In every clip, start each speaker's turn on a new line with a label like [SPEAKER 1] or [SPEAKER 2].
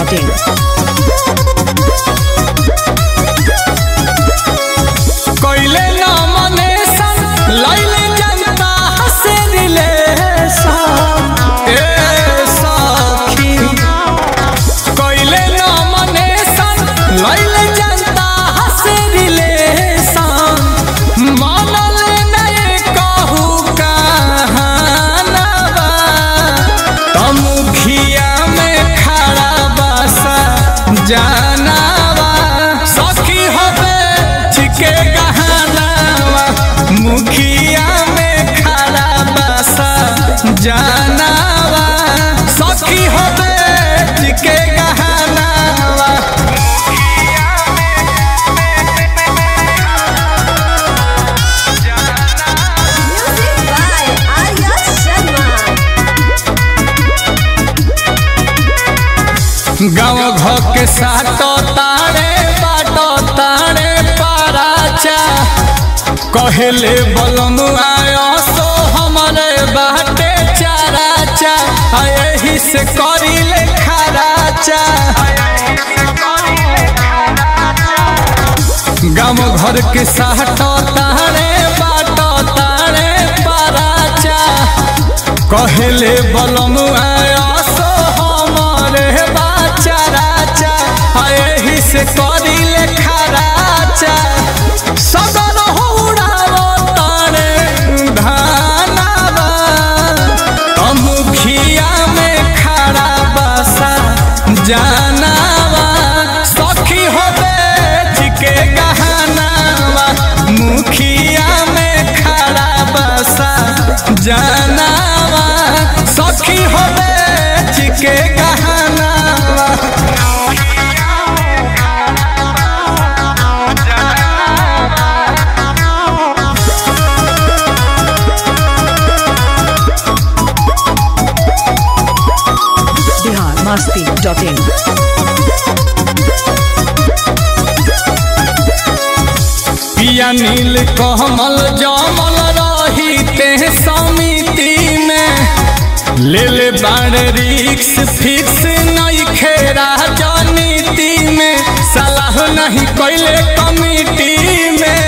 [SPEAKER 1] biharmasti.in
[SPEAKER 2] कोइले nomination लइले जनता हसे रिलेशन ए सखी कोइले नॉमिनेशन लइले जनता हसे रिलेशन मानल नहीं कहू कहानवा तमुखिया में खड़ा बसा जानवा सखी होबे छिके गहनावा मुखिया में खड़ा बसा जानवा सखी होबे छिके गहनावा
[SPEAKER 3] Music by Arya Sharma.
[SPEAKER 2] गाँव घर के साटो तारे बाटो तारे पाराचा कहले बलम आयो सो हमारे बाटे चाराचा आ यही से करिले खराचा गाँव घर के साटो तारे बाटो तारे पाराचा कहले बलम आया सो हमारे बाचा राचा आ एही से करिले खराचा सदन होड़ावो तारे धानावा मुखिया में खड़ा बसा जानावा सखी होबे चिके गहनावा मुखिया में खड़ा बसा जानावा सखी होबे चिके गहनावा
[SPEAKER 1] biharmasti.in
[SPEAKER 2] पिया नील कमल जमल रही ते समिति में ले ले बाड़ रिक्स फिक्स नहीं खेरा राजनीति में सलाह नहीं कैले कमिटी में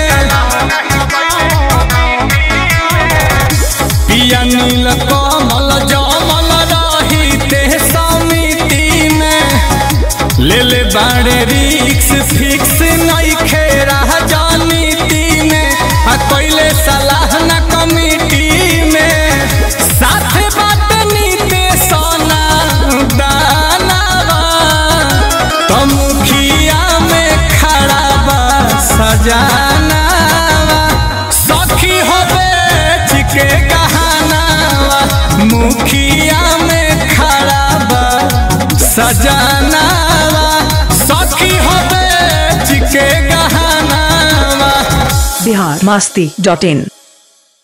[SPEAKER 2] पिया नील कमल जमल रही ते समिति में ले ले बाड़े रिक्स फिक्स नहीं खेरा राजनीति में आ कैले सलाह न कमिटी में साथ बात नीति सोना दानावा तो मुखिया में खड़ा बा सजानावा सखी होबे चिके गहनावा मुखिया में खड़ा बा सजानावा सखी होबे चिके गहनावा
[SPEAKER 1] biharmasti.in